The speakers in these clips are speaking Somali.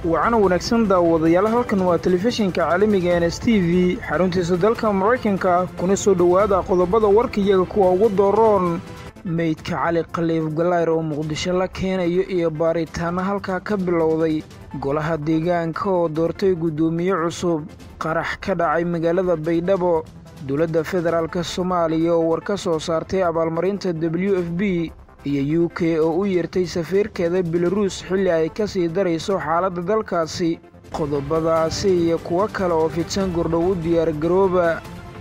wacana wanaagsan daawadayaal halkan waa telefishinka caalamiga n s t v xaruntiisa dalka maraykanka kuna soo dhowaada qodobada warkayaga kuwa ugu dooroon meydka cali khaliif galayr oo muqdisho la keenayo iyo baaritaanno halkaa ka bilowday golaha deegaanka oo doortay guddoomiye cusub qarax ka dhacay magaalada baydhabo dowladda federaalk soomaaliya oo war ka soo saartay abaalmarinta w f b iyo u k oo u yeertay safiirkeeda belaruus xilli ay ka sii darayso xaaladda dalkaasi qodobadaasi iyo kuwo kale oo fidsan gordhow u diyaargarooba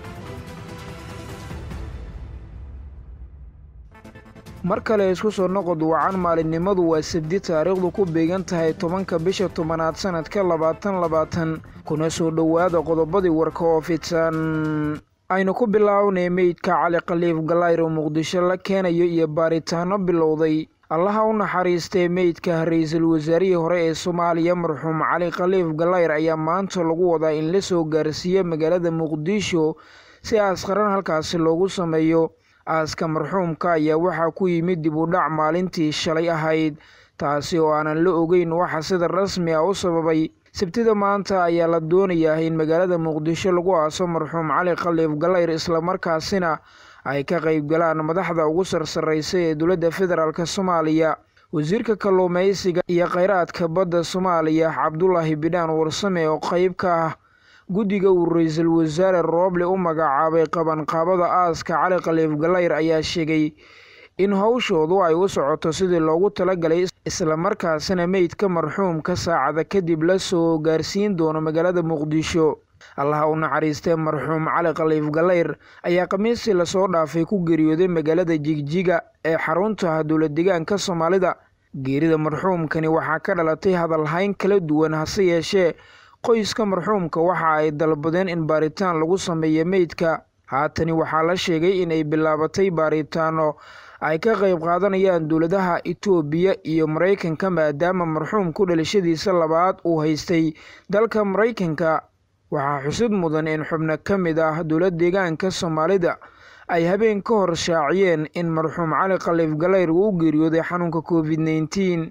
mar kale isku soo noqod wacan maalinimadu waa sabdi taariikhdu ku beegan tahay tobanka bisha tobanaad sannadka labaatan labaatan kuna soo dhowaada qodobadii warka oo fidsan aynu ku bilaawnay meydka cali khaliif galayr oo muqdisho la keenayo iyo baaritaanno bilowday allaha u naxariistay meydka ra-iisul wasaarihii hore ee soomaaliya marxuum cali khaliif galayr ayaa maanta lagu wadaa in la soo gaarsiiyo magaalada muqdisho si askaran halkaasi loogu sameeyo aaska marxuumka ayaa waxaa ku yimid dib u dhac maalintii shalay ahayd taasi oo aanan la ogeyn waxa sida rasmi ah u sababay sabtida maanta ayaa la doonayaa in magaalada muqdisho lagu aaso marxuum cali khaliif galayr islamarkaasina ay ka qayb galaan madaxda ugu sarsarraysa ee dowladda federaalk soomaaliya wasiirka kalluumaysiga iyo kheyraadka badda soomaaliya cabdulaahi bidhaan warsame oo qayb ka ah guddiga uu ra-iisul wasaare rooble u magacaabay qabanqaabada aaska cali khaliif galayr ayaa sheegay in howshoodu ay u socoto sidii loogu talagalay islamarkaasina meydka marxuumka saacada kadib la soo gaarsiin doono magaalada muqdisho allaha u naxariistee marxuum cali khaliif galayr ayaa khamiistii lasoo dhaafay ku geeriyooday magaalada jigjiga ee xarunta dowlad deegaanka soomaalida geerida marxuumkani waxaa ka dhalatay hadalhayn kala duwan hase yeeshee qoyska marxuumka waxa ay dalbadeen in baaritaan lagu sameeyo meydka haatani waxaa la sheegay in ay bilaabatay baaritaano ay ka qayb qaadanayaan dowladaha itoobiya iyo maraykanka maadaama marxuumku dhalashadiisa labaad uu haystay dalka maraykanka waxaa xusid mudan in xubno ka mid ah dowlad deegaanka soomaalida ay habeen ka hor shaaciyeen in marxuum cali khaliif galayr uu u geeriyooday xanuunka covid nneteen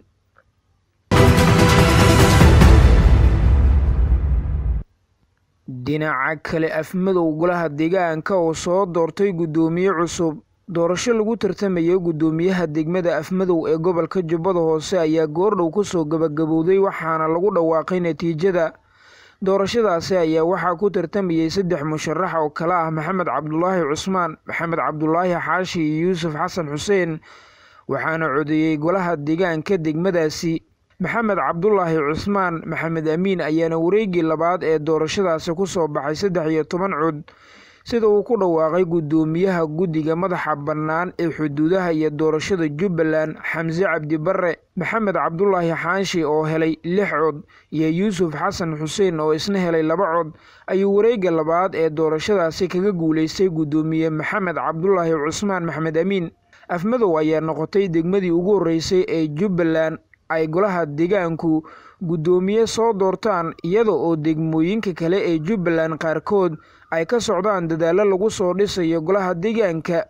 dhinaca kale afmadow golaha deegaanka oo soo doortay guddoomiye cusub doorasho lagu tartamayo guddoomiyaha degmada afmadow ee gobolka jubbada hoose ayaa goordhow kusoo gabagabowday waxaana lagu dhawaaqay natiijada doorashadaasi ayaa waxaa ku tartamayay saddex musharax oo kale ah maxamed cabdulaahi cusmaan maxamed cabdulaahi xaashi iyo yuusuf xasan xuseen waxaana codeeyey golaha deegaanka degmadaasi maxamed cabdulaahi cusmaan maxamed amiin ayaana wareegii labaad ee doorashadaasi ku soo baxay saddex iyo toban cod sida uu ku dhawaaqay guddoomiyaha guddiga madaxa bannaan ee xuduudaha iyo doorashada jubbaland xamse cabdi barre maxamed cabdulaahi xaanshi oo helay lix cod iyo yuusuf xasan xuseen oo isna helay laba cod ayuu wareegga labaad ee doorashadaasi kaga guulaystay guddoomiye maxamed cabdulaahi cusmaan maxamed amiin afmadow ayaa noqotay degmadii ugu horreysay ee jubbaland ay golaha deegaanku guddoomiye soo doortaan iyada oo degmooyinka kale ee jubbaland qaarkood ay ka socdaan dadaallo lagu soo dhisayo golaha deegaanka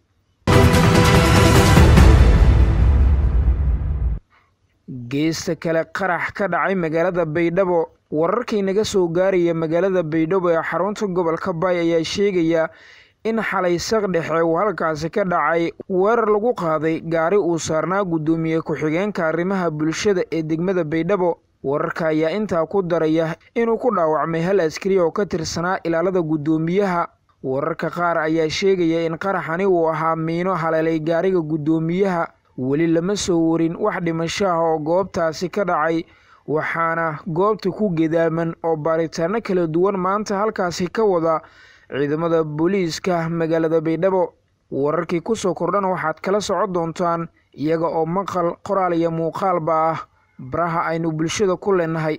geesta kale qarax ka dhacay magaalada baydhabo wararkii naga soo gaaraya magaalada baydhabo ee xarunta gobolka baay ayaa sheegaya in xalay saq dhexe uu halkaasi ka dhacay weerar lagu qaaday gaari uu saarnaa guddoomiye ku-xigeenka arrimaha bulshada ee degmada baydhabo wararka ayaa intaa ku daraya inuu ku dhaawacmay hal askari oo ka tirsanaa ilaalada guddoomiyaha wararka qaar ayaa sheegaya in qaraxani uu ahaa miino haleelay gaariga guddoomiyaha weli lama soo warin wax dhimasho ah oo goobtaasi ka dhacay waxaana goobta ku gedaaman oo baaritaano kala duwan maanta halkaasi ka wada ciidamada booliiska magaalada baydhabo wararkii kusoo kordhan waxaad kala socon doontaan iyaga oo maqal qoraal iyo muuqaalba ah baraha aynu bulshada ku leenahay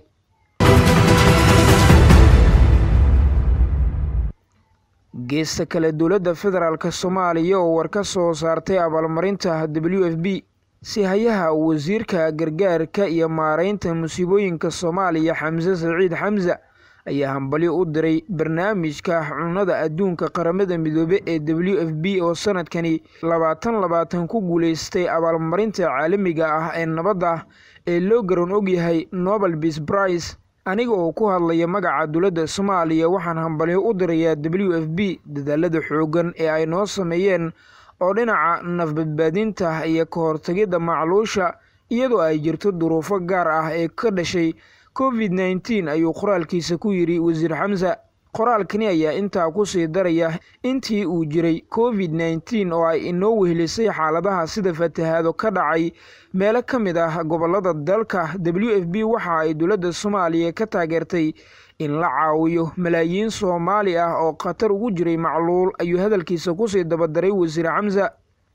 geesta kale dowladda federaalk soomaaliya oo war ka soo saartay abaalmarinta w f b si hayaha wasiirka gargaarka iyo maareynta musiibooyinka soomaaliya xamse saciid xamse ayaa hambalyo u diray barnaamijka cunnada adduunka qaramada midoobe ee w f b oo sanadkani labaatan labaatan ku guuleystay abaalmarinta caalamiga ah ee nabadda ee loo garan ogyahay nobel beas brice aniga oo ku hadlaya magaca dowladda soomaaliya waxaan hambalyo u dirayaa w f b dadaalada xooggan ee ay noo sameeyeen oo dhinaca nafbadbaadinta iyo ka hortagidda macluusha iyadoo ay jirto duruufo gaar ah ee ka dhashay covid nneteen ayuu qoraalkiisa ku yidhi wasiir xamsa qoraalkani ayaa intaa ku sii daraya intii uu jiray covid nneteen oo ay inoo wehelisay xaaladaha sida fatahaado ka dhacay meelo ka mid ah gobollada dalka w f b waxa ay dowladda soomaaliya ka taageertay in la caawiyo malaayiin soomaali ah oo khatar ugu jiray macluul ayuu hadalkiisa kusii dabadaray wasiir xamsa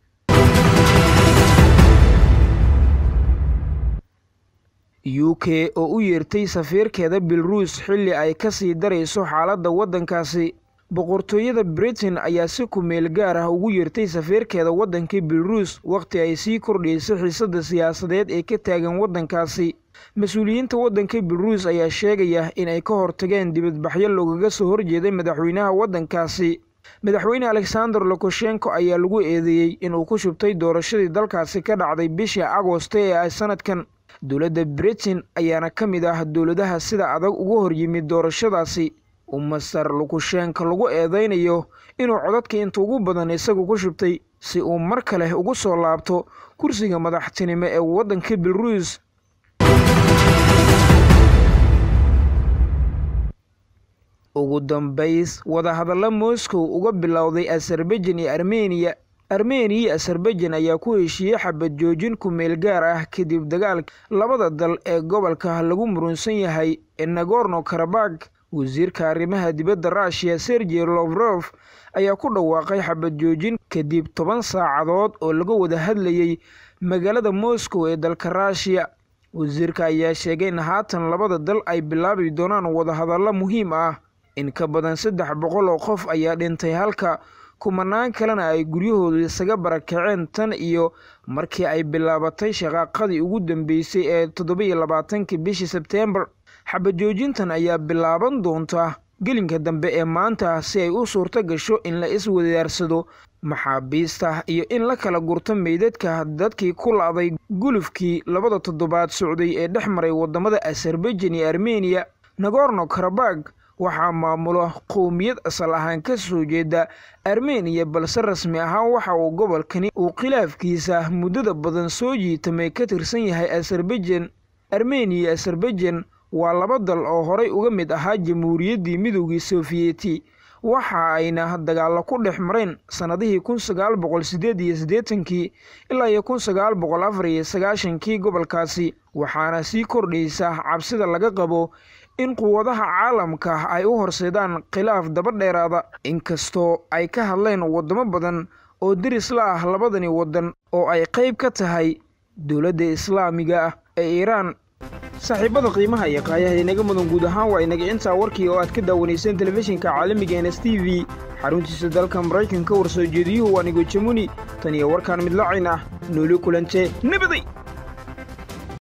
u k oo u yeertay safiirkeeda belarus xilli ay ka sii darayso xaaladda waddankaasi boqortooyada britain ayaa si ku-meel gaar ah ugu yeertay safiirkeeda waddanka belarus wakhti ay sii kordhaysay xiisadda siyaasadeed ee ka taagan waddankaasi mas-uuliyiinta waddanka belarus ayaa sheegaya in ay ka hortageen dibadbaxyo loogaga soo horjeeday madaxweynaha waddankaasi madaxweyne alexander lukashenko ayaa lagu eedeeyey inuu ku shubtay doorashadii dalkaasi ka dhacday bishii agosto ee ay sanadkan dowladda britain ayaana ka mid ah dowladaha sida adag uga horyimid doorashadaasi uu master lukashenko lagu eedeynayo inuu codadka inta ugu badan isagu ku shubtay si uu mar kale ugu soo laabto kursiga madaxtinimo ee waddanka belarus ugu dambays wadahadalla moscow uga bilowday azerbaijan iyo armeniya armeniya iyo azerbaijan ayaa ku heshiiyey xabad joojin ku-meel gaar ah kadib dagaalka labada dal ee gobolka lagu murunsan yahay ee nagorno karabag wasiirka arrimaha dibadda ruushiya sergey lofrof ayaa ku dhawaaqay xabad joojin kadib toban saacadood oo laga wada hadlayey magaalada moscow ee dalka ruushiya wasiirka ayaa sheegay in haatan labada dal ay bilaabi doonaan wadahadallo muhiim ah in ka badan saddex boqol oo qof ayaa dhintay halka kumanaan kalena ay guryahoodu isaga barakaceen tan iyo markii ay bilaabatay shaqaaqadii ugu dambeysay ee toddobiyo labaatankii bishii sebteembar xabajoojintan ayaa bilaaban doonta gelinka dambe ee maanta si ay u suurto gasho in la iswadaarsado maxaabiista iyo in la kala gurto meydadka dadkii ku la-day gulufkii labada toddobaad socday ee dhex maray wadamada azerbaijan iyo armeniya nagorno karabag waxaa maamulo qowmiyad asal ahaan ka soo jeeda armeniya balse rasmi ahaan waxa uu gobolkani uu khilaafkiisa muddada badan soo jiitamay ka tirsan yahay azerbaijan armeniya iyo azerbaijan waa laba dal oo horay uga mid ahaa jamhuuriyaddii midoogii sofiyeeti waxa ayna dagaallo ku dhex mareen sannadihii kun sagaal boqol sideed iyo siddeetankii ilaa iyo kun sagaal boqol afar iyo sagaashankii gobolkaasi waxaana sii kordhaysa cabsida laga qabo in quwadaha caalamka ay u horseedaan khilaaf daba dheeraada inkastoo ay ka hadleen waddamo badan oo deris la ah labadani waddan oo ay qayb ka tahay dowladda islaamiga ah ee iiraan saaxiibada qiimaha iyo qaayaha inaga mudan guud ahaan waa inaga intaa warkii oo aad ka daawanayseen telefishinka caalamiga ns t v xaruntiisa dalka maraykanka warsoo jeediyuhu waa nigo jamuni tan iyo warkaan midlacayn ah nooli kulante nabaday